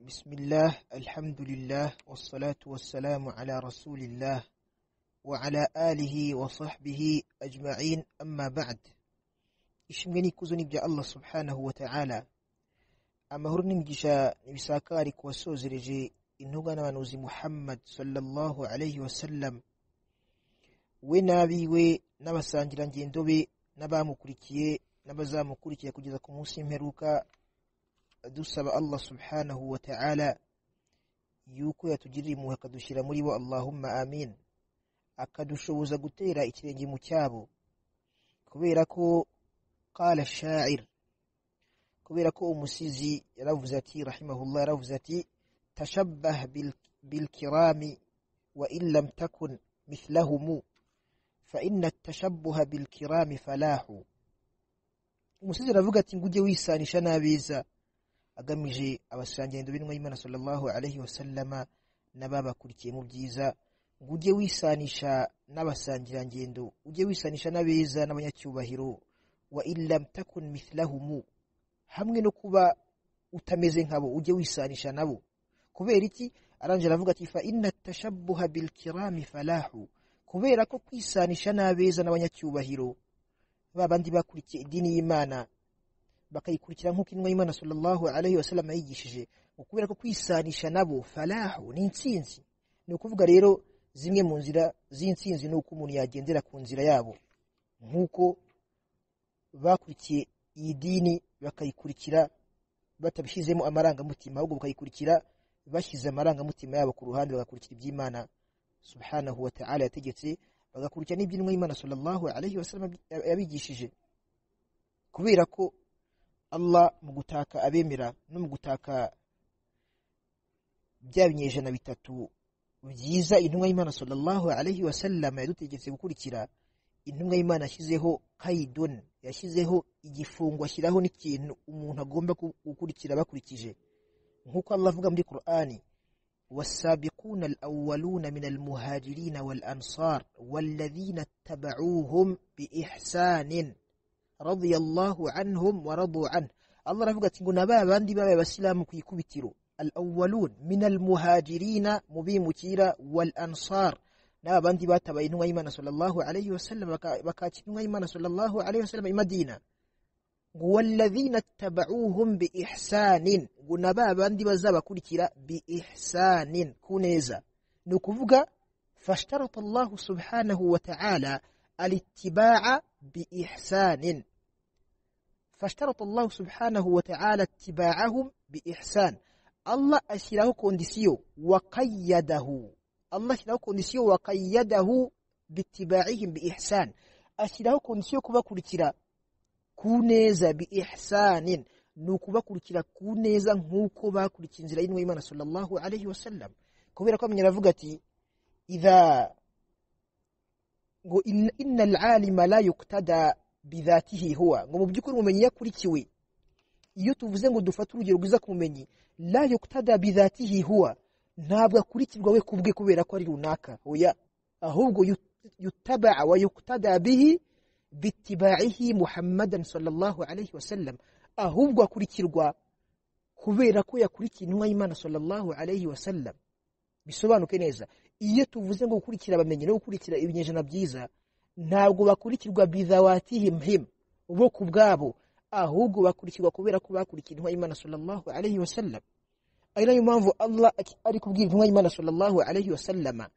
بسم الله الحمد لله والصلاة والسلام على رسول الله وعلى آله وصحبه أجمعين أما بعد ishimwe kuzuni ibya Allah subhanahu wa ta'ala amahoro n'imigisha nibisakari kuwasozereje intuga n'abanuzi Muhammad sallallahu alayhi wa sallam we nabiwe n'abasangirangendo be n'abamukurikiye n'abazamukurikira kugeza ku munsi w'imperuka dusaba Allah subhanahu wa ta'ala yuko yatugirira impuhwe akadushyira muri bo Allahumma amin akadushoboza gutera ikirenge mu cyabo kubera ko qala sha'ir kubera ko umusizi yaravuze ati rahimahullah yaravuze ati tashabbah bil kirami wa in lam takun mithlahum fa inna at-tashabbuha bil kirami falahu umusizi aravuga ati ngo ujye wisanisha n'abiza agamije abasangirangendo b'intumwa y'Imana sallallahu alaihi wasallama n'ababakurikiye mu byiza ngo ujye wisanisha n'abasangirangendo ujye wisanisha n'abeza n'abanyacyubahiro wa illam takun mithlahumu hamwe no kuba utameze nkabo ujye wisanisha nabo kubera iki arangira avuga ati fa inna tashabbuha bil kirami falahu kubera ko kwisanisha n'abeza n'abanyacyubahiro babandi bakurikiye idini y'Imana bakayikurikira nk'uko intumwa y'Imana sallallahu alaihi wasallam yigishije ukubera ko kwisanisha nabo falahu ni intsinzi ni ukuvuga rero zimwe mu nzira z'intsinzi ni uko umuntu yagendera ku nzira yabo nk'uko bakurikiye iyi dini bakayikurikira batabishyizemo amarangamutima ahubwo bakayikurikira bashyize amarangamutima yabo ku ruhande bagakurikira iby'Imana subhanahu wa ta'ala yategetse bagakurikira n'iby'intumwa y'Imana sallallahu alaihi wasallam yabigishije kubera ko Allah mu gutaka abemera no mu gutaka bya binyejana bitatu byiza intumwa y'Imana sallallahu alaihi wasallam yadutegetse gukurikira intumwa y'Imana yashyizeho kaidon yashyizeho igifungo ashyiraho n'ikintu umuntu agomba gukurikira bakurikije nk'uko Allah avuga muri Qur'ani والسابقون الأولون من المهاجرين والأنصار والذين اتبعوهم بإحسان radiyallahu anhum wa radu an Allah aravuga ati ngo naba bandi babaye abasilamu ku ikubitiro al-awwalun min al-muhajirina mubimukira wal ansar naba bandi batabaye intumwa y'Imana sallallahu alayhi wasallam bakakira intumwa y'Imana sallallahu alayhi wasallam i Madina ngo walladhina tabauhum bi ihsanin ngo naba bandi bazabakurikira bi ihsanin kuneza ni ukuvuga fashtarata Allah subhanahu wa ta'ala al-ittiba'a bi ihsanin fashtarata Allah subhanahu wa ta'ala ittiba'ahum bi ihsan Allah ashyiraho kondisiyo wa qayyadahu Allah ashyiraho kondisiyo wa qayyadahu bi ittiba'ihim bi ihsan ashyiraho kondisiyo kubakurikira ku neza bi ihsanin ni ukubakurikira ku neza nk'uko bakurikiye inzira y'intumwa y'Imana sallallahu alayhi wa sallam kubera ko amenyera avuga ati idha ngo inna al-alima la yuqtada bidhatihi huwa ngo mu byukuri ubumenyi yakurikiwe iyo tuvuze ngo dufate urugero rwiza ku bumenyi la yuqtada bidhatihi huwa ntabwo akurikirwa we kubwe kubera ko ari runaka oya ahubwo yutaba wa yuqtada bihi bitibaihi muhammadan sallallahu alayhi wasallam ahubwo akurikirwa kubera ko yakurikiye intumwa y'Imana sallallahu alayhi wasallam bisobanuke neza iyo tuvuze ngo gukurikira abamenyi no gukurikira ibinyejana byiza ntabwo bakurikirwa bidhawatihim him bo ku bwabo ahubwo bakurikirwa kubera ko bakurikiye intumwa y'Imana sallallahu alayhi wa sallam ari nayo mpamvu Allah ari kubwira intumwa y'Imana sallallahu alayhi wa sallama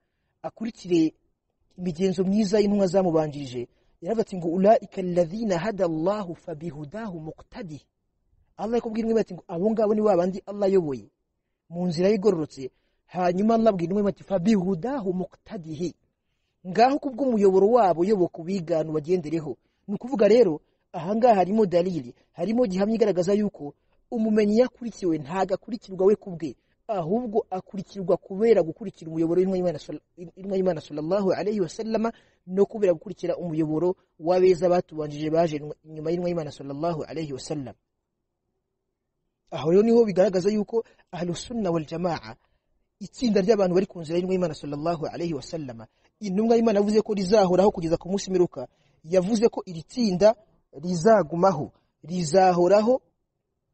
akurikire imigenzo myiza y'intumwa zamubanjirije yaravuze ati ngo ulaika alladhina hada Allah fabihudahu muqtadi Allah yakubwira intumwa ati ngo abo ngabo ni babandi Allah yoboye mu nzira yigororotse hanyuma nabwira intumwa ati fabihudahu muqtadihi ngaho kubwo umuyoboro wabo yoboka ubiganu bagendereho ni ukuvuga rero ahangaha harimo dalili harimo gihamya igaragaza yuko umumenyi yakurikiwe ntago akurikirwa we kubwe ahubwo akurikirwa kubera gukurikira umuyoboro w'intumwa y'Imana sallallahu alayhi wa sallama no kubera gukurikira umuyoboro w'abeza batubanjije baje inyuma y'intumwa y'Imana sallallahu alayhi wa sallam aho rero niho bigaragaza yuko ahlus sunna wal jamaa itsinda ry'abantu bari ku nzira y'intumwa y'Imana sallallahu alayhi wa sallama intumwa y'Imana yavuze ko rizahoraho kugeza ku munsi mperuka yavuze ko iri tsinda rizagumaho rizahoraho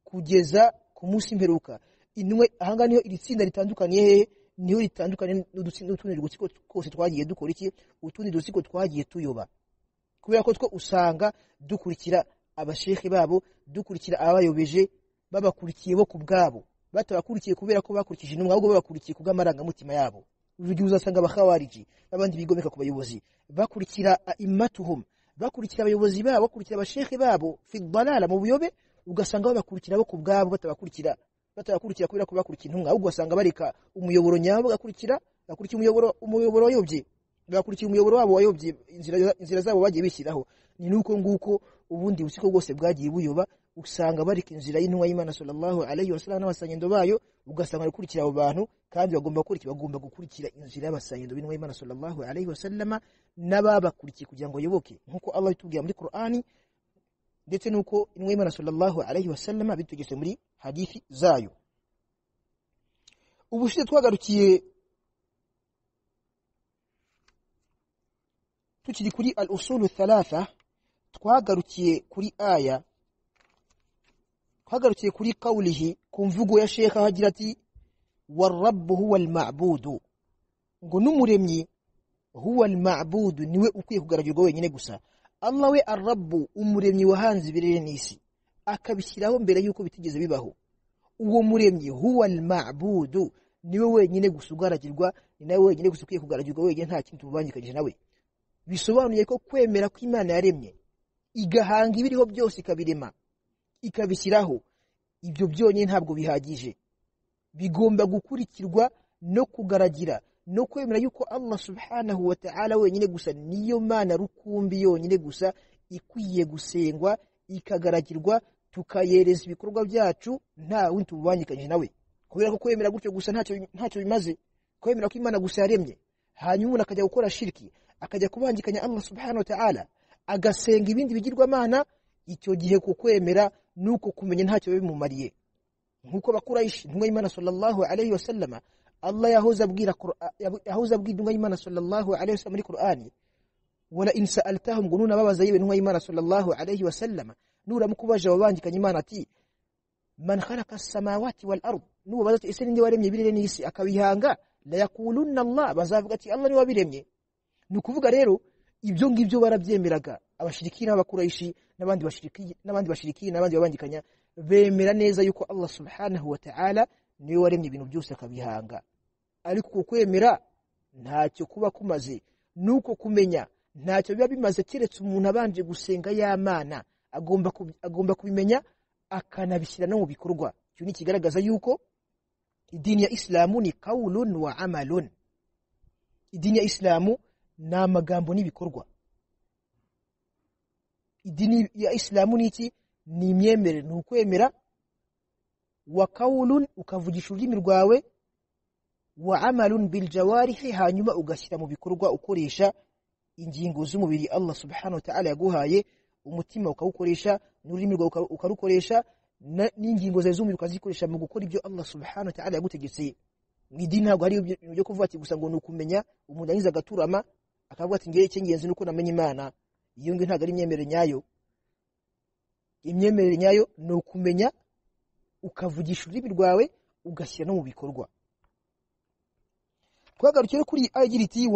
kugeza ku munsi mperuka intumwa ahangaha niho iri tsinda ritandukaniye hehe niho ritandukanye n'utundi dutsiko twose twagiye dukora iki utundi dutsiko twagiye tuyoba kubera ko two usanga dukurikira abashehe babo dukurikira ababayobeje babakurikiye bo ku bwabo batabakurikiye kubera ko bakurikije intumwa ahubwo babakurikiye ku bw'amarangamutima yabo urugero uzasanga abahawariji n'abandi bigomeka ku bayobozi bakurikira imatuhum bakurikira abayobozi babo bakurikira abashehe babo fidbalala mu buyobe ugasanga babakurikira bo ku bwabo batabakurikira batabakurikira kubera ko bakurikira intumwa ahubwo ugasanga bareka umuyoboro nyabo bagakurikira bakurikira umuyoboro umuyoboro wayobye bakurikira umuyoboro wabo wayobye inzira inzira zabo bagiye bishyiraho ni nuko nguko ubundi busiko bwose bwagiye buyoba usanga barika inzira y'intumwa y'Imana sallallahu alayhi wasallam n'abasanyendo bayo ugasanga bakurikira abo bantu kandi bagomba gukurikira bagomba gukurikira inzira y'abasanyendo b'intumwa y'Imana sallallahu alayhi wasallam n'ababakurikiye kugira ngo yoboke nkuko Allah yatubwiye muri Qur'ani ndetse nuko intumwa y'Imana sallallahu alayhi wasallam bitegetse muri hadithi zayo ubushize twagarukiye tukiri kuri al-usulu thalatha twagarukiye kuri aya twagarukiye kuri kawulihi ku mvugo ya sheka hagira ati warabbu huwa al-ma'budu ngo n'umuremyi huwa al-ma'budu niwe ukwiye kugaragirwa wenyine gusa Allah we arabbu umuremyi wahanze ibirere n'isi akabishyiraho mbere yuko bitigeze bibaho uwo muremyi huwa al-ma'budu niwe wenyine gusa ugaragirwa ni nawe wenyine gusa ukwiye kugaragirwa wenyine nta kintu tububangikanyije nawe bisobanuye ko kwemera ko imana yaremye igahanga ibiriho byose ikabirema ikabishyiraho ibyo byonyine ntabwo bihagije bigomba gukurikirwa no kugaragira no kwemera yuko Allah subhanahu wa ta'ala wenyine gusa niyo mana rukumbi yonyine gusa ikwiye gusengwa ikagaragirwa tukayereza ibikorwa byacu nta wundi tububangikanyije nawe kubera ko kwemera gutyo gusa ntacyo bimaze kwemera ko imana gusa yaremye hanyuma umuntu akajya gukora shiriki akajya kubangikanya Allah subhanahu wa ta'ala agasenga ibindi bigirwamana icyo gihe ku kwemera nuko kumenya ntacyo bimumariye nkuko bakurayishi intumwa y'Imana sallallahu alayhi wasallama Allah yahoza abwira yahoza abwira intumwa y'Imana sallallahu alayhi wasallam muri Qur'ani wala in sa'altahum gununa babaza yewe intumwa y'Imana sallallahu alayhi wasallama nura mukubaje wabangikanya Imana ati man khalaqa as-samawati wal ard nuba bazati ese ninde waremye ibirere n'isi akabihanga la yaqulunna Allah bazavuga ati Allah ni wabiremye ni ukuvuga rero ibyo ngibyo barabyemeraga abashiriki n'abakurayishi n'abandi bashiriki n'abandi bashiriki n'abandi babangikanya bemera neza yuko Allah subhanahu wa ta'ala niwe waremye ibintu byose akabihanga ariko kwemera ntacyo kuba kumaze nuko kumenya ntacyo biba bimaze keretse umuntu abanje gusenga y'amana agomba agomba kubimenya akanabishyira no mu bikorwa icyo ni kigaragaza yuko idini ya Islamu ni kaulun wa amalun idini ya Islamu ni amagambo n'ibikorwa idini ya isilamu ni iki ni imyemerere ni ukwemera wa kawulun ukavugisha ururimi rwawe wa amalun bil jawarihi hanyuma ugashyira mu bikorwa ukoresha ingingo z'umubiri Allah subhanahu wa ta'ala yaguhaye umutima ukawukoresha n'ururimi rwawe ukarukoresha n'ingingo zawe z'umubiri ukazikoresha mu gukora ibyo Allah subhanahu wa ta'ala yagutegetse mu idini ntabwo hari ibintu byo kuvuga ati gusa ngo ni ukumenya umuntu anyuze agaturama akavuga ati ngewe icy'ingenzi ni uko namenya imana iyo ngiyo ntabwo ari imyemerere nyayo imyemerere nyayo ni ukumenya ukavugisha ururimi rwawe ugashyira no mu bikorwa twagarukiye kuri agira iti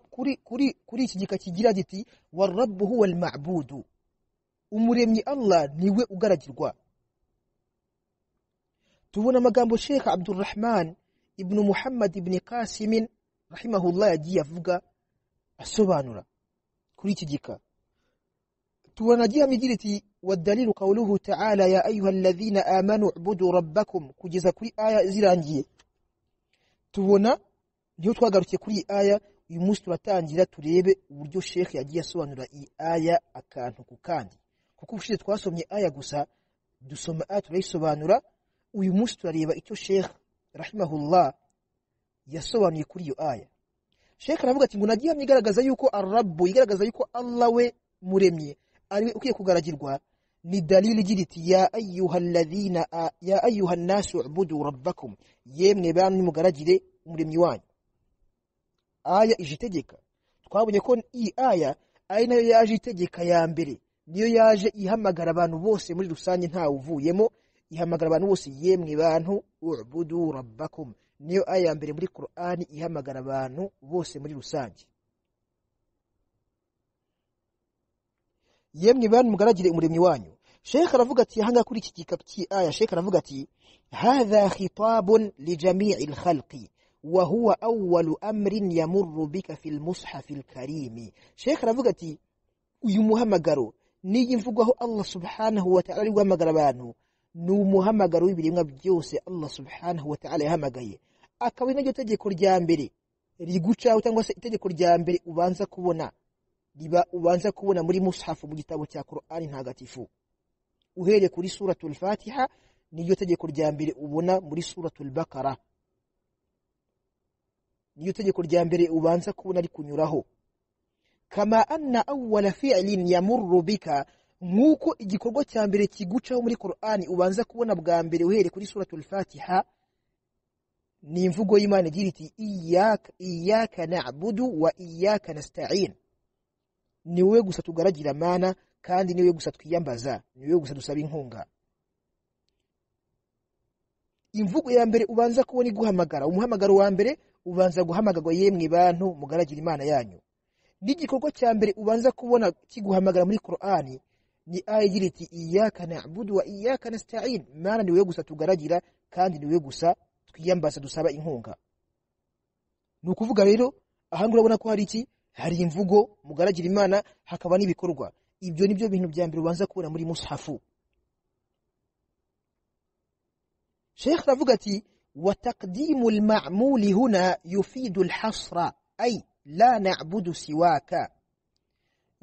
kuri kuri kuri iki gika kigira giti warabu huwa al-ma'budu umuremyi Allah niwe ugaragirwa tubona amagambo Sheikh Abdulrahman ibnu muhammad ibn kasimin rahimahullah yagiye avuga asobanura kuri iki gika tubona agihamya igira iti wadalilu qawluhu ta'ala ya ayuha alladhina amanu ubudu rabbakum kugeza kuri aya zirangiye tubona niho twagarukiye kuri iyi aya uyu munsi turatangira turebe uburyo shekhe yagiye asobanura iyi aya akantu ku kandi kuko ubushize twasomye aya gusa dusoma aya turayisobanura uyu munsi turareba icyo shekhe rahimahullah yasobanuye kuri iyo aya sheka aravuga ati ngo nagihamye igaragaza yuko arabu igaragaza yuko allah we muremye ariwe ukwiye kugaragirwa ni dalili igira iti ya ayuha alladhina ya ayuha nasu ubudu rabbakum yemwe bantu mugaragire umuremyi wanyu aya ije itegeka twabonye ko iyi aya ari nayo yaje itegeka ya mbere niyo yaje ihamagara abantu bose muri rusange ntawe uvuyemo ihamagara abantu bose yemwe bantu ubudu rabbakum niyo aya ya mbere muri Qur'ani ihamagara abantu bose muri rusange yemwe bantu mugaragire umuremyi wanyu Sheikh aravuga ati hanga kuri iki gikapu cy'aya Sheikh aravuga ati hadha khitabun li jami'il khalqi wa huwa awwalu amrin yamurru bika fil mushaf al karim Sheikh aravuga ati uyu muhamagaro niyi mvugaho Allah subhanahu wa ta'ala ari guhamagara abantu ni umuhamagaro w'ibiremwa byose Allah subhanahu wa ta'ala yahamagaye akaba ari naryo tegeko rya mbere rigucaho cyangwa se itegeko rya mbere ubanza kubona riba ubanza kubona muri mushafu mu gitabo cya Qur'ani ntagatifu uhereye kuri suratul fatiha niryo tegeko rya mbere ubona muri suratul bakara niryo tegeko rya mbere ubanza kubona rikunyuraho kama anna awwala fi'lin yamurru bika nk'uko igikorwa cya mbere kigucaho muri Qur'ani ubanza kubona bwa mbere uhereye kuri suratul fatiha ni imvugo y'Imana igira iti iyyaka iyyaka na'budu wa iyyaka nasta'in ni wowe gusa tugaragira mana kandi niwe gusa twiyambaza niwe gusa dusaba inkunga imvugo ya mbere ubanza kubona iguhamagara umuhamagaro wa mbere ubanza guhamagarwa yemwe bantu mugaragira imana yanyu n'igikorwa cya mbere ubanza kubona kiguhamagara muri Qur'ani ni aya igira iti iyyaka na'budu wa iyyaka nasta'in mana niwe gusa tugaragira kandi niwe gusa twiyambaza dusaba inkunga ni ukuvuga rero aha urabona ko hari iki hari imvugo mugaragira imana hakaba n'ibikorwa ibyo ni byo bintu bya mbere ubanza kubona muri mushafu sheikh aravuga ati wa taqdimu al-ma'muli huna yufidu al-hasra ay la na'budu siwaka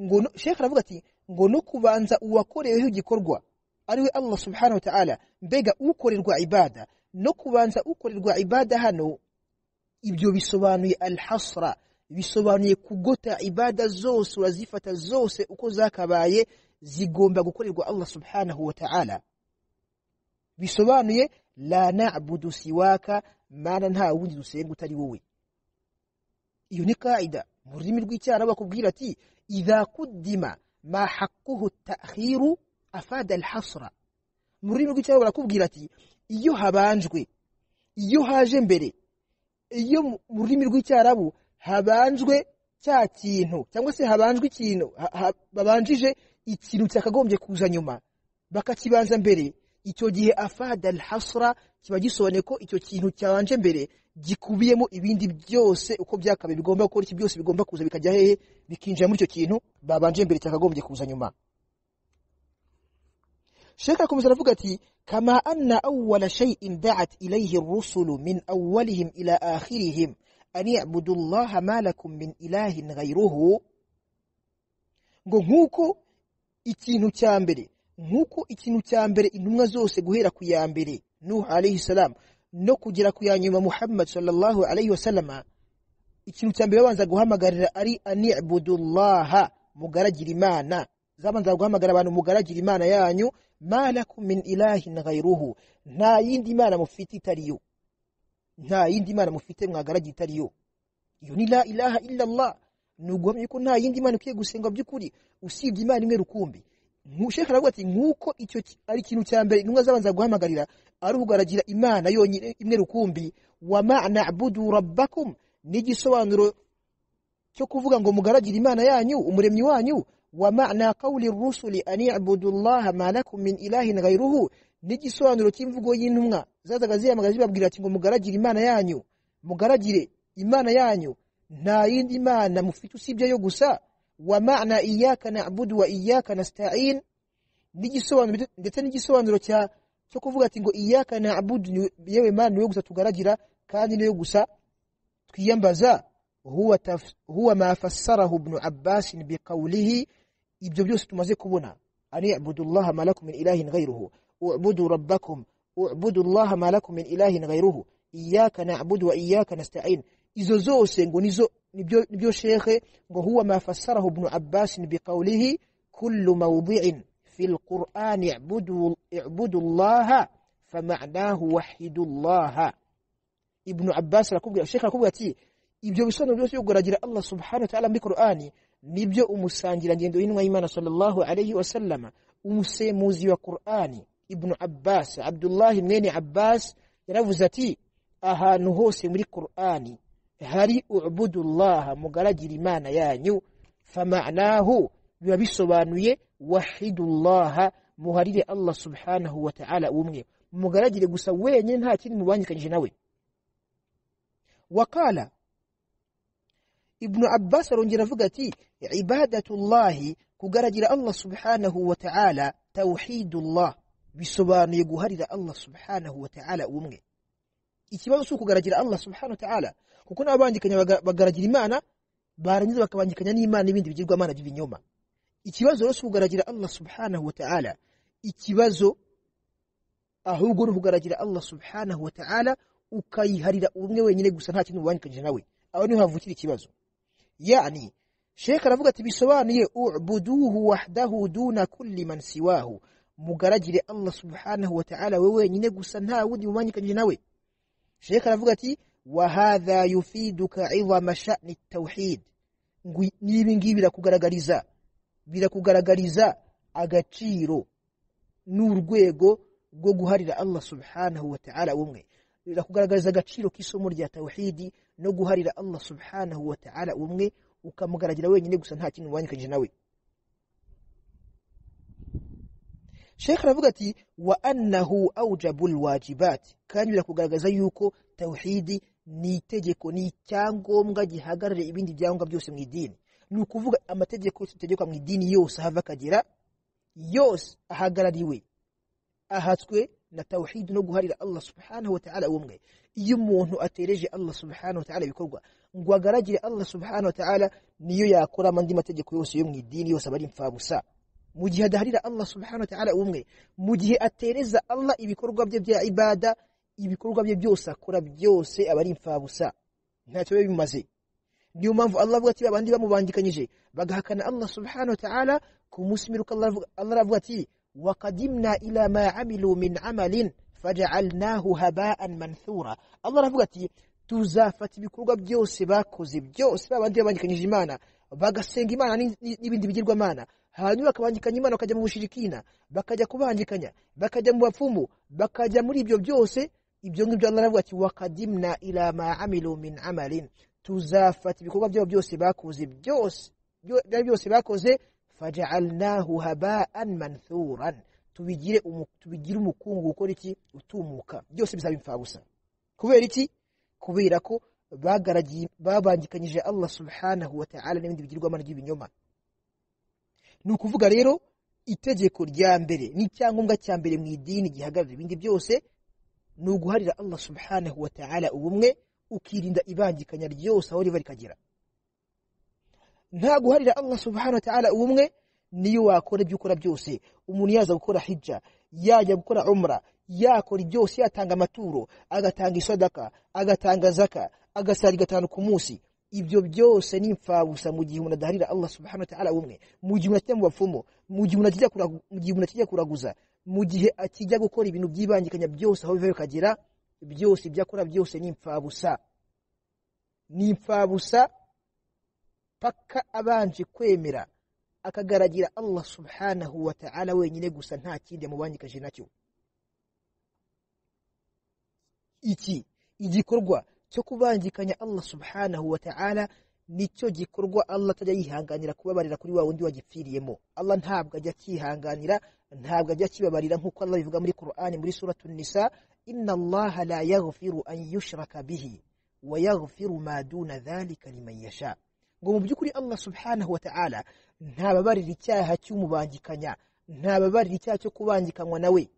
ngo sheikh aravuga ati ngo no kubanza uwakoreweho igikorwa ariwe Allah subhanahu wa ta'ala mbega ukorerwa ibada no kubanza ukorerwa ibada hano ibyo bisobanuye al-hasra bisobanuye kugota ibada zose urazifata zose uko zakabaye zigomba gukorerwa Allah subhanahu wa ta'ala bisobanuye la na'budu siwaka mana nta wundi dusenga utari wowe iyo ni kaida mu rurimi rw'icyara bakubwira ati idha kuddima ma haqquhu at-ta'khiru afada al-hasra mu rurimi rw'icyara barakubwira ati iyo habanjwe iyo haje mbere iyo mu rurimi rw'icyarabu habanjwe cya kintu cyangwa se habanjwe ikintu babanjije ikintu cyakagombye kuza nyuma bakakibanza mbere icyo gihe afada al-hasra kiba gisobanuye ko icyo kintu cyabanje mbere gikubiyemo ibindi byose uko byakabaye bigomba gukora iki byose bigomba kuza bikajya hehe bikinjira muri icyo kintu babanje mbere cyakagombye kuza nyuma Sheikh akomeza aravuga ati kama anna awwala shay'in da'at ilayhi ar-rusulu min awwalihim ila akhirihim an ya'budu Allah ma lakum min ilahin ghayruhu ngo nkuko ikintu cya mbere nkuko ikintu cya mbere intumwa zose guhera ku ya mbere Nuh alayhi salam no kugera ku ya nyuma Muhammad sallallahu alayhi wasallam ikintu cya mbere babanza guhamagarira ari an ya'budu Allah mugaragira imana zabanza guhamagara abantu mugaragira imana yanyu ma lakum min ilahin ghayruhu nta yindi imana mufite itariyo nta yindi mana mufite mwagaragiye itari yo iyo ni la ilaha illa Allah ni uguhamya ko nta yindi mana ukwiye gusenga by'ukuri usibye imana imwe rukumbi Sheikh aravuga ati nk'uko icyo ari ikintu cya mbere intumwa zabanza guhamagarira ari ukugaragira imana yonyine imwe rukumbi wa ma'ana abudu rabbakum n'igisobanuro cyo kuvuga ngo mugaragira imana yanyu umuremyi wanyu wa ma'ana qawli rusuli an i'budu Allah ma lakum min ilahin ghayruhu n'igisobanuro cy'imvugo y'intumwa zazaga zihamagara zibabwira ati ngo mugaragire imana yanyu mugaragire imana yanyu nta yindi mana mufite usibye yo gusa wa ma'ana iyyaka na'budu wa iyyaka nasta'in n'igisobanuro ndetse n'igisobanuro cya cyo kuvuga ati ngo iyyaka na'budu yewe mana niwe gusa tugaragira kandi niwe gusa twiyambaza huwa taf, huwa ma fassarahu ibn Abbas biqawlihi ibyo byose tumaze kubona ani ibudullah ma lakum min ilahin ghayruhu u'budu rabbakum u'budu Allah ma lakum min ilahin ghayruhu iyyaka na'budu wa iyyaka nasta'in izo zose ngo nizo nibyo nibyo shekhe ngo huwa ma fassarahu ibn Abbas biqawlihi kullu mawdi'in fil Qur'an i'budu i'budu Allah fama'nahu wahidu Allah ibn Abbas rakubwira shekhe rakubwira ati ibyo bisobanuro byose byo Allah subhanahu wa ta'ala muri Qur'ani nibyo umusangirangendo w'intumwa y'Imana sallallahu alayhi wa sallama umusemuzi wa Qur'ani ibnu abbas abdullahi mwene abbas yaravuze ati ahantu hose muri qur'ani hari ubudullaha mugaragire imana yanyu famanahu biba bisobanuye wahidullaha muharire allah subhanahu wa ta'ala umwe mugaragire gusa wenyine nta kindi mubangikanyije nawe wakala ibnu abbas arongera avuga ati ibadatullahi kugaragira allah subhanahu wa ta'ala tawhidullah bisobanuye guharira allah subhanahu wa ta'ala umwe ikibazo si ukugaragira allah subhanahu wa ta'ala kuko n'ababangikanya bagaragira imana barangiza bakabangikanya n'imana n'ibindi bigirwamana by'ibinyoma ikibazo rero si ukugaragira allah subhanahu wa ta'ala ikibazo ahubwo ni ukugaragira allah subhanahu wa ta'ala ukayiharira umwe wenyine gusa nta kintu mubangikanyije nawe aho niho havukira ikibazo yani sheka aravuga ati bisobanuye ubuduhu wahdahu duna kulli man siwahu mugaragire allah subhanahu wa ta'ala we wenyine gusa nta wundi mubangikanyije nawe sheka aravuga ati wahadha yufiduka idhama sha'ni tawhid n'ibi ngibi birakugaragariza birakugaragariza agaciro n'urwego rwo guharira allah subhanahu wa ta'ala umwe birakugaragariza agaciro k'isomo rya tawhidi no guharira allah subhanahu wa ta'ala umwe ukamugaragira wenyine gusa nta kintu ubangikanyije nawe shekh aravuga ati wa annahu aujabu lwajibati kandi birakugaragaza yuko tawhidi ni itegeko ni icyangombwa gihagarariye ibindi byangombwa byose mu idini ni ukuvuga amategeko yose ategekwa mu idini yose ahava akagera yose ahagarariwe ahatswe na tawhidi no guharira allah subhanahu wa ta'ala umwe iyo umuntu atereje allah subhanahu wa ta'ala ibikorwa ngo agaragire allah subhanahu wa ta'ala niyo yakora amandi mategeko yose yo mu idini yose aba ari impfabusa mu gihe adaharira allah subhanahu wa ta'ala umwe mu gihe atereza allah ibikorwa bye bya ibada ibikorwa bye byose akora byose aba ari impfabusa ntacyo biba bimaze niyo mpamvu allah avuga ati abandi bamubangikanyije bagahakana allah subhanahu wa ta'ala ku munsi mperuka allah aravuga ati وقدمنا إلى ما عملوا من عمل فجعلناه هباء منثورا الله aravuga ati tuzafata ibikorwa byose bakoze byose babandi babangikanyije imana bagasenga imana n'ibindi bigirwamana hanyuma bakabangikanya imana bakajya mu bushirikina bakajya kubangikanya bakajya mu bapfumu bakajya muri ibyo byose ibyo ngibyo allah aravuga ati wakadimna ila ma amilu min amalin tuzafata ibikorwa byabo byose bakoze byose byari byose bakoze faja'alnahu haba'an manthuran tubigire tubigire umukungu gukora iki utumuka byose bizaba impfabusa kubera iki kubera ko bagaragiye babangikanyije Allah subhanahu wa ta'ala n'ibindi bigirwamana by'ibinyoma ni ukuvuga rero itegeko rya mbere n'icyangombwa cya mbere mu idini gihagarara ibindi byose ni uguharira Allah subhanahu wa ta'ala ubumwe ukirinda ibangikanya ryose aho riba rikagera nta guharira allah subhanahu wa ta'ala ubumwe niyo wakora ibyo ukora byose umuntu yaza gukora hijja yajya gukora umra yakora byose yatanga amaturo agatanga isadaka agatanga zaka agasari gatanu ku munsi ibyo byose ni impfabusa mu gihe umuntu adaharira allah subhanahu wa ta'ala ubumwe mu gihe umuntu akijya mu bapfumu mu gihe umuntu akijya kuraguza mu gihe akijya gukora ibintu byibangikanya byose aho biva bikagera byose ibyo akora byose ni impfabusa ni impfabusa paka abanje kwemera akagaragira allah subhanahu wa ta'ala wenyine gusa nta kindi amubangikanyije nacyo iki igikorwa cyo kubangikanya allah subhanahu wa ta'ala nicyo gikorwa allah atajya yihanganira kubabarira kuri wa wundi wagipfiriyemo allah ntabwo ajya akihanganira ntabwo ajya akibabarira nk'uko allah bivuga muri qur'ani muri suratu nisa inna allaha la yaghfiru an yushraka bihi wa yaghfiru ma duna dhalika liman yasha ngo mu by'ukuri allah subhanahu wa ta'ala ntababarira icyaha cy'umubangikanya ntababarira icyaha cyo kubangikanywa nawe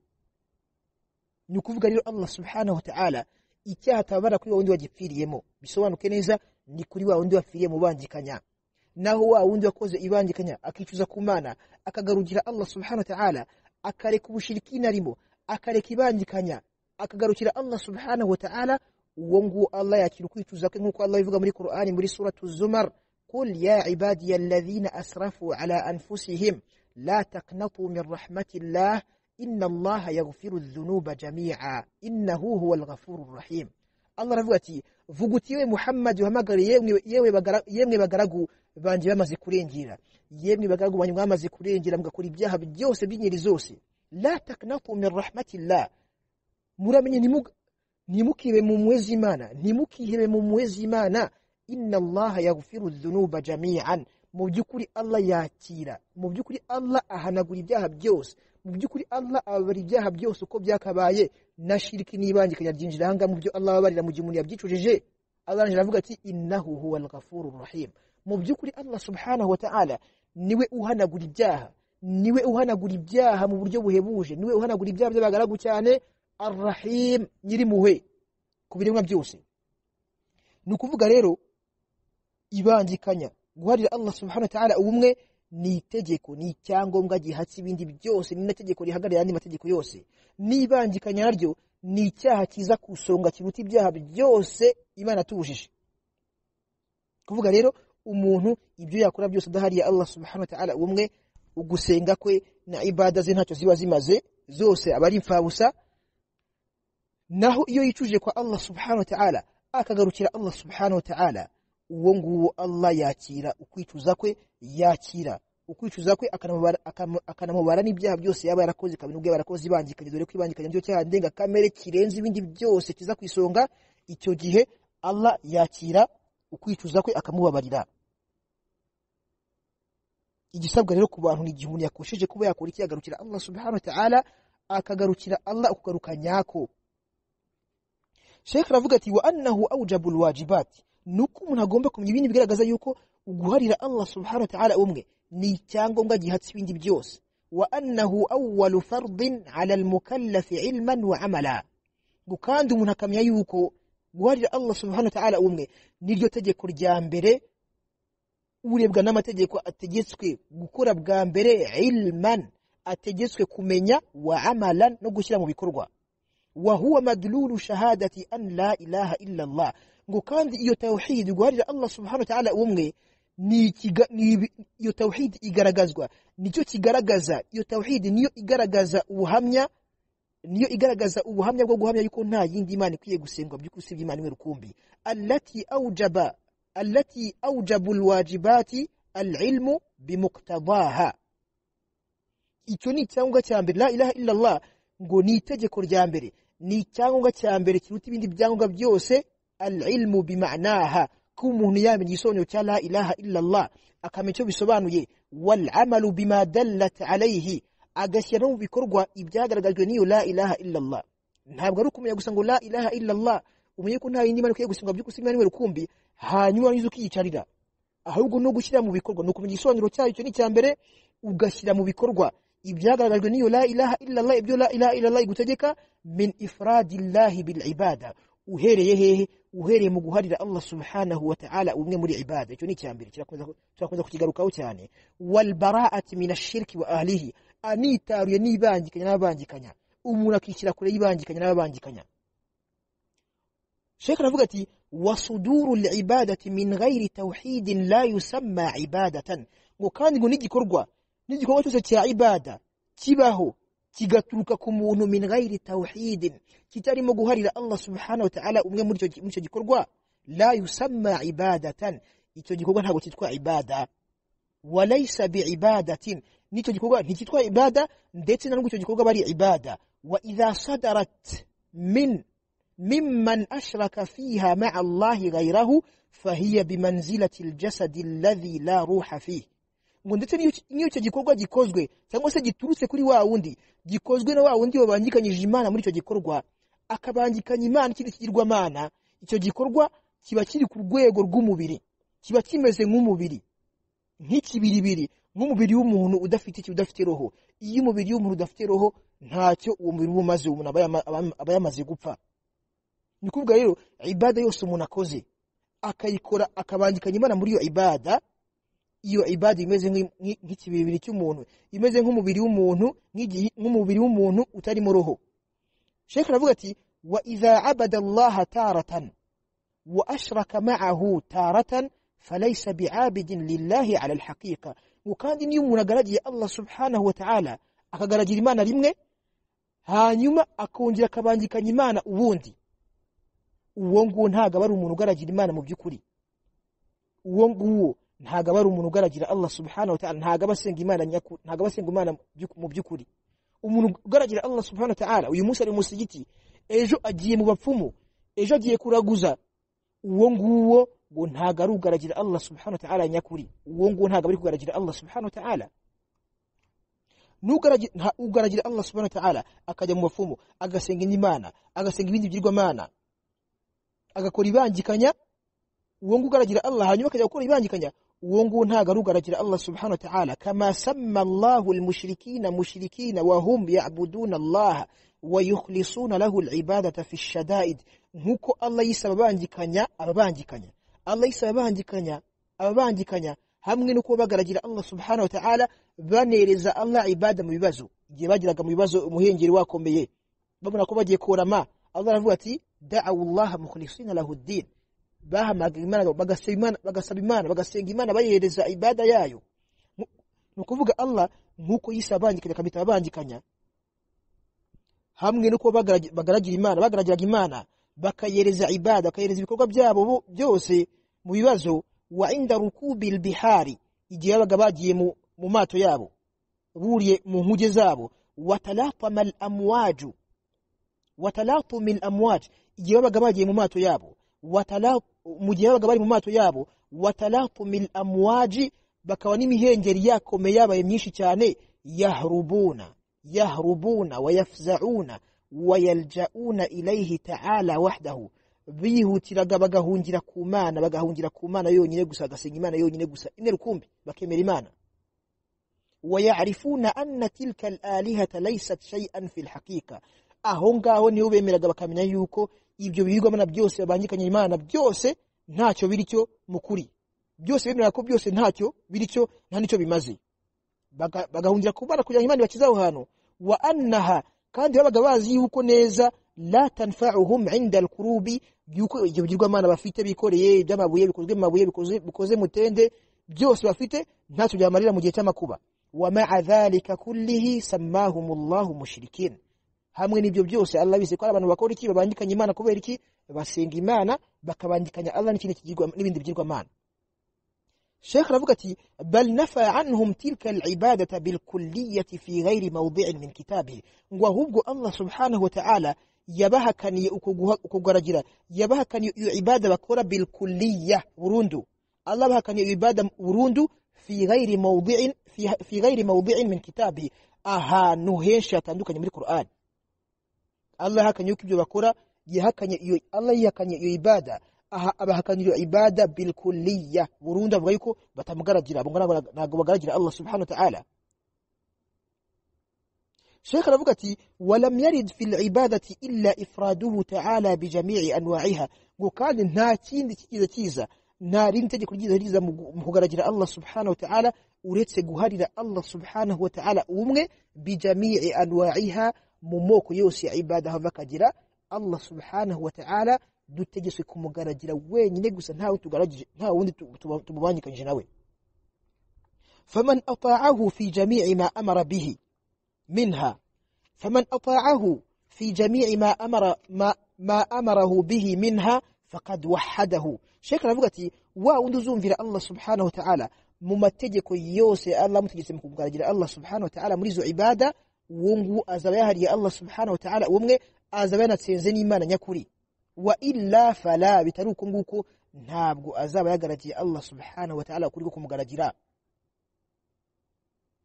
ni ukuvuga rero allah subhanahu wa ta'ala icyaha atababara kuri wa wundi wagipfiriyemo bisobanuke neza ni kuri wa wundi wapfiriye mu bangikanya naho wa wundi wakoze ibangikanya akicuza ku mana akagarukira allah subhanahu wa ta'ala akareka ubushirikina arimo akareka ibangikanya akagarukira allah subhanahu wa ta'ala uwo nguwo allah yakira ukwicuza kwe nk'uko allah bivuga muri qur'ani muri suratu zumar قل يا عبادي الذين أسرفوا على أنفسهم لا تقنطوا من رحمة الله إن الله يغفر الذنوب جميعا إنه هو الغفور الرحيم Allah aravuga ati vuga uti yewe Muhammad uhamagare yemwe bagaragu banje bamaze kurengera yemwe bagaragu banje mwamaze kurengera mugakora ibyaha byose by'inyeri zose la taknatu min rahmatillah muramenye ntimu- ntimukibe mu mpuwe z'imana ntimukihebe mu mpuwe z'imana inna allaha yaghfiru dhunuba jami'an mu by'ukuri allah yakira mu by'ukuri allah ahanagura ibyaha byose mu by'ukuri allah ababarira ibyaha byose uko byakabaye na shiriki n'ibangikanya ryinjira ahangaha mu byo allah ababarira mu gihe umuntu yabyicujije allah aravuga ati innahu huwa alghafuru rahim mu by'ukuri allah subhanahu wa ta'ala niwe uhanagura ibyaha niwe uhanagura ibyaha mu buryo buhebuje niwe uhanagura ibyaha by'abagaragu cyane arrahim nyirimpuhwe ku biremwa byose ni ukuvuga rero ibangikanya guharira allah subhanahu wa ta'ala ubumwe ni itegeko ni icyangombwa gihatse ibindi byose ni n'ategeko rihagarariye andi mategeko yose n'ibangikanya naryo ni icyaha kiza ku isonga kiruta ibyaha byose imana atubujije kuvuga rero umuntu ibyo yakora byose adahariye allah subhanahu wa ta'ala ubumwe ugusenga kwe na ibada ze ntacyo ziba zimaze zose aba ari imfabusa naho iyo yicujije kwa allah subhanahu wa ta'ala akagarukira allah subhanahu wa ta'ala uwo nguwo allah yakira ukwicuza kwe yakira ukwicuza kwe akanamubara- akam- akanamubara n'ibyaha byose yaba yarakoze kabiri ubwo yaba yarakoze ibangikanye dore ko ibangikanye nicyo cyaha ndenga kamere kirenze ibindi byose kiza ku isonga icyo gihe allah yakira ukwicuza kwe akamubabarira igisabwa rero ku bantu ni igihe umuntu yakosheje kuba yakora iki yagarukira allah subhanahu wa ta'ala akagarukira allah ukugaruka nyako shekh aravuga ati wa annahu aujabu lwajibati ni uko umuntu agomba kumenya ibindi bigaragaza yuko guharira allah subhanahu wa ta'ala umwe ni icyangombwa gihatse ibindi byose wa annahu awalu fardin ala almukallafi ilman wa amala ngo kandi umuntu akamenya yuko guharira allah subhanahu wa ta'ala umwe niryo tegeko rya mbere urebwa n'amategeko ategetswe gukora bwa mbere ilman ategetswe kumenya wa amalan no gushyira mu bikorwa wahuwa madlulu shahadati an la ilaha illa allah ngo kandi iyo tawhid guharira allah subhanahu wa ta'ala umwe ni ikiga- ni ibi- iyo tawhid igaragazwa nicyo kigaragaza iyo tawhid niyo igaragaza ubuhamya niyo igaragaza ubuhamya bwo guhamya yuko nta yindi imana ikwiye gusengwa by'ukuri usibye imana imwe rukumbi allati aujaba allati aujabu alwajibati alilmu bimuktadaha icyo ni icyangombwa cya mbere la ilaha illa allah ngo ni itegeko rya mbere ni icyangombwa cya mbere kiruta ibindi byangombwa byose alilmu bimanaha ko umuntu yamenya igisobanuro cya la ilaha illa allah akamenya icyo bisobanuye walamalu bima dallat alayhi agashyira no mu bikorwa ibyagaragajwe n'iyo la ilaha illa allah ntabwo ari ukumenya gusa ngo la ilaha illa allah umenye ko nta yindi mana ikwiye gusimbwa by'ukuri imana imwe rukumbi hanyuma nizo ukiyicarira ahubwo no gushyira mu bikorwa ni ukumenya igisobanuro cyayo icyo ni icya mbere ugashyira mu bikorwa ibyagaragajwe n'iyo la ilaha illallah ibyo la ilaha illallah igutegeka min ifradillahi bil ibada uhereye hehe uhereye mu guharira allah subhanahu wa ta'ala umwe muri ibada icyo ni icya mbere kirakomeza- turakomeza kukigarukaho cyane walbaraati min ashirki wa ahlihi anitaruye n'ibangikanya n'ababangikanya umuntu akishyira kure y'ibangikanya n'ababangikanya shekh aravuga ati wasuduru libadati min ghairi tawhidin la yusamma ibadatan ngo kandi ngo n'igikorwa n'igikorwa cyose cya ibada kibaho kigaturuka ku muntu min ghairi tawhidin kitarimo guharira allah subhanahu wa ta'ala umwe muri icyo- muri icyo gikorwa la yusamma ibadatan icyo gikorwa ntabwo cyitwa ibada walaysa biibadatin n'icyo gikorwa nticyitwa ibada ndetse na nubwo icyo gikorwa aba ari ibada wa idha sadarat min ممن أشرك فيها مع الله غيره فهي بمنزلة الجسد الذي لا روح فيه ngo ndetse n'iyo- n'iyo icyo gikorwa gikozwe cyangwa se giturutse kuri wa wundi gikozwe na wa wundi wabangikanyije imana muri icyo gikorwa akabangikanya imana ikindi kigirwamana icyo gikorwa kiba kiri ku rwego rw'umubiri kiba kimeze nk'umubiri nk'ikibiribiri nk'umubiri w'umuntu udafite iki udafite roho iyo umubiri w'umuntu udafite roho ntacyo uwo mubiri uba umaze umuntu aba yama- aba- aba yamaze gupfa ni ukuvuga rero ibada yose umuntu akoze akayikora akabangikanya imana muri iyo ibada iyo ibada imeze nk'i- nk'i- nk'ikibiribiri cy'umuntu imeze nk'umubiri w'umuntu nk'igihi- nk'umubiri w'umuntu utarimo roho shekh aravuga ati wa idha abada allaha taratan wa ashraka ma'ahu taratan falaysa bi'abidin lillahi ala alhaqiqa ngo kandi niyo umuntu agaragiye allah subhanahu wa ta'ala akagaragira imana rimwe hanyuma akongera akabangikanya imana ubundi uwo nguwo ntabwo aba ari umuntu ugaragira imana mu by'ukuri uwo nguwo ntabwo aba ari umuntu ugaragira allah subhanahu wa ta'ala ntabwo aba asenga imana nyaku ntabwo aba asenga imana by'uk- mu by'ukuri umuntu ugaragira Allah subhanahu wa ta'ala uyu munsi ari mu musigiti ejo agiye mu bapfumu ejo agiye kuraguza uwo nguwo ngo ntago ari ugaragira Allah subhanahu wa ta'ala nyakuri uwo nguwo ntago ari kugaragira Allah subhanahu wa ta'ala ugaragira Allah subhanahu wa ta'ala akajya mu bapfumu agasenga imana agasenga ibindi bigirwamana agakora ibangikanya uwo nguwo ugaragira Allah hanyuma akajya gukora ibangikanya uwo nguwo ntago ari ugaragira Allah subhanahu wa ta'ala kama samma Allahu almushrikina mushrikina wa hum ya'buduna Allah wa yukhlisuna lahu alibadata fi shadaid nkuko Allah yise ababangikanya ababangikanya Allah yise ababangikanya ababangikanya hamwe nuko bagaragira Allah subhanahu wa ta'ala banereza Allah ibada mu bibazo igihe bagiraga mu bibazo umuhengeri wakomeye babona ko bagiye korama Allah aravuga ati da'u Allah mukhlisina lahu ad-din bahamaga imana bagasaba imana bagasaba imana bagasenga imana bayihereza ibada yayo ni ukuvuga allah nk'uko yise abangikanya akabita ababangikanya hamwe nuko bagaragira imana bagaragiraga imana bakayihereza ibada bakayihereza ibikorwa byabo byose mu bibazo wa inda rukubil bihari igihe babaga bagiye mu mato yabo buriye mu nkuge zabo watalapama al amwaju watalapuma al amwaju igihe babaga bagiye mu mato yabo mu gihe babaga bari mu mato yabo watalapumil amwaji bakaba n'imihengeri yakomeye yabaye myinshi cyane yahrubuna yahrubuna wayafzauna wayaljauna ilayhi ta'ala wahdahu bihutiraga bagahungira ku mana bagahungira ku mana yonyine gusa bagasenga imana yonyine gusa ine rukumbi bakemera imana wayarifuna anna tilka alalihata laysat shay'an fi lhaqiqa aho ngaho niho bemeraga bakamenya yuko ibyo bibirwamana byose babangikanye imana byose ntacyo biri cyo mukuri byose bemera ko byose ntacyo biri cyo nta nicyo bimaze bagahungira ku bana kugira ngo imana ibakize aho hantu wa annaha kandi babaga bazi yuko neza la tanfa'uhum inda al-qurubi yuko ibyo bigirwamana bafite bikoreye iby'amabuye bikozwe mu mabuye bikoze mutende byose bafite ntacyo byamarira mu gihe cy'amakuba wa ma'a dhalika kullihi sammahumullahu mushrikin hamwe n'ibyo byose Allah bize ko abantu bakora iki babandikanya imana kubera iki basenga imana bakabandikanya Allah n'ikindi kigirwa n'ibindi bigirwa imana Sheikh ravuga ati bal nafa anhum tilka al-ibadata bil kulliyati fi ghairi mawdi'in min kitabihi ngo ahubwo Allah subhanahu wa ta'ala yabahakaniye ukugaragira yabahakaniye iyo ibada bakora bil kulliya burundu Allah bahakaniye iyo ibada burundu fi ghairi mawdi'in fi ghairi mawdi'in min kitabihi ahantu henshi hatandukanye muri Qur'an Allah yahakanye yuko ibyo bakora yahakanye iyo Allah yahakanye iyo ibada aha abahakanye iyo ibada bil kulliya burundu avuga yuko batamugaragira abo ntabwo bagaragira Allah subhanahu wa ta'ala Sheikh aravuga ati walam yarid fil ibadati illa ifraduhu ta'ala bi jami'i anwa'iha ngo kandi nta kindi kigize kiza nta rindi tegeko ryiza riza mu kugaragira Allah subhanahu wa ta'ala uretse guharira Allah subhanahu wa ta'ala umwe bi jami'i anwa'iha mu moko yose ya ibada hava akagira Allah subhanahu wa ta'ala dutegetswe kumugaragira wenyine gusa nta wundi tugaragije nta wundi tumubanyikanyije nawe faman ata'ahu fi jami'i ma amara bihi minha faman ata'ahu fi jami'i ma amara ma, ma amarahu bihi minha faqad wahadahu sheikh aravuga ati wa wundi uzumvira Allah subhanahu wa ta'ala mu mategeko yose Allah mutegetse mu kumugaragira Allah subhanahu wa ta'ala muri izo ibada uwo nguwo azaba yahariye Allah subhanahu wa ta'ala umwe azaba yanatsinze n'Imana nyakuri wa illa fala bitari uko nguko ntabwo azaba yagaragiye Allah subhanahu wa ta'ala kuri kumugaragira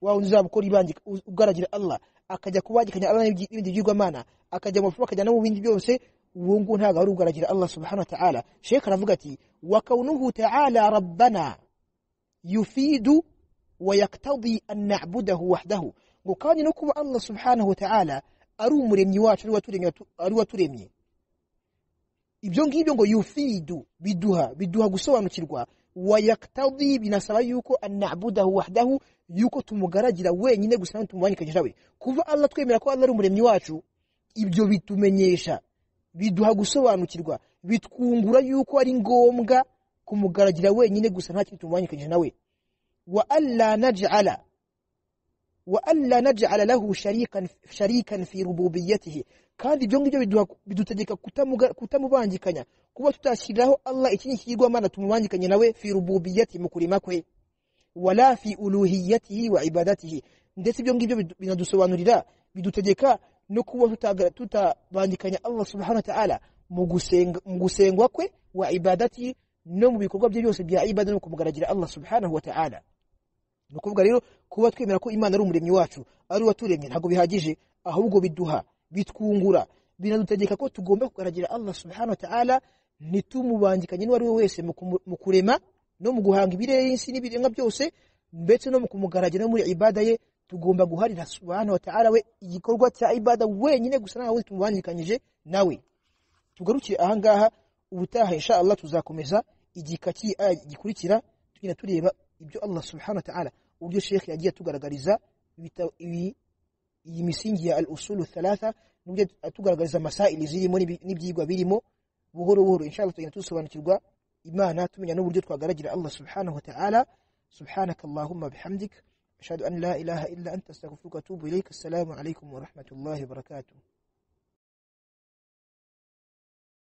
wa unza bukora ibandi ugaragira Allah akajya kubagikanya Allah n'ibindi byigwa mana akajya mu fuba akajya no mu bindi byose uwo nguwo ntabwo ari ugaragira Allah subhanahu wa ta'ala Sheikh aravuga ati wa kaunuhu ta'ala rabbana yufidu wa yaktadi an na'budahu wahdahu ngo kandi no kuba Allah subhanahu wa ta'ala ari umuremyi wacu ari waturemye ari waturemye ibyo ngibyo ngo yufidu biduha biduha gusobanukirwa wayaktadi binasaba yuko an'budahu wahdahu yuko tumugaragira wenyine gusa nawe tumubanyikanyije nawe kuva Allah twemera ko Allah ari umuremyi wacu ibyo bitumenyesha biduha gusobanukirwa bitwungura yuko ari ngombwa kumugaragira wenyine gusa nta kintu tumubanyikanyije nawe wa alla naj'ala وألا نجعل له شريكا شريكا في ربوبيته kandi ibyo ngibyo bidutegeka kutamubangikanya kuba tutashyiriraho Allah ikindi kigwa mana tumubangikanye nawe fi rububiyati mu kurima kwe wala fi uluhiyatihi wa ibadatihi ndetse ibyo ngibyo binadusobanurira bidutegeka no kuba tutagara- tutabangikanya Allah subhanahu wa ta'ala mu gusenga mu gusengwa kwe wa ibadati no mu bikorwa bye byose bya ibada no kumugaragira Allah subhanahu wa ta'ala ni ukuvuga rero kuba twemera ko imana ari umuremyi wacu ari uwaturemye ntabwo bihagije ahubwo biduha bitwungura binadutegeka ko tugomba kugaragira Allah subhanahu wa ta'ala ntitumubangikanye n'uwo ari we wese mu kumu- mu kurema no mu guhanga ibireyisi n'ibiremwa byose ndetse no mu kumugaragira no muri ibada ye tugomba guharira subhanahu wa ta'ala we igikorwa cya ibada wenyine gusa nta wundi tumubangikanyije nawe tugarukire ahangaha ubutaha insha Allah tuzakomeza igika cy'aya gikurikira tugenda tureba ibyo Allah subhanahu wa ta'ala uburyo sheikh yagiye atugaragariza ibita- ibi- iyi misingi ya al-usulu thalatha n'uburyo atugaragariza masaili zirimo n'ibi- n'ibyigwa birimo buhoro buhoro insha Allah tugenda dusobanukirwa imana tumenya n'uburyo twagaragira Allah subhanahu wa ta'ala subhanaka allahumma bihamdik ashhadu an la ilaha illa anta astaghfiruka wa atubu ilaik assalamu alaykum wa rahmatullahi wa barakatuh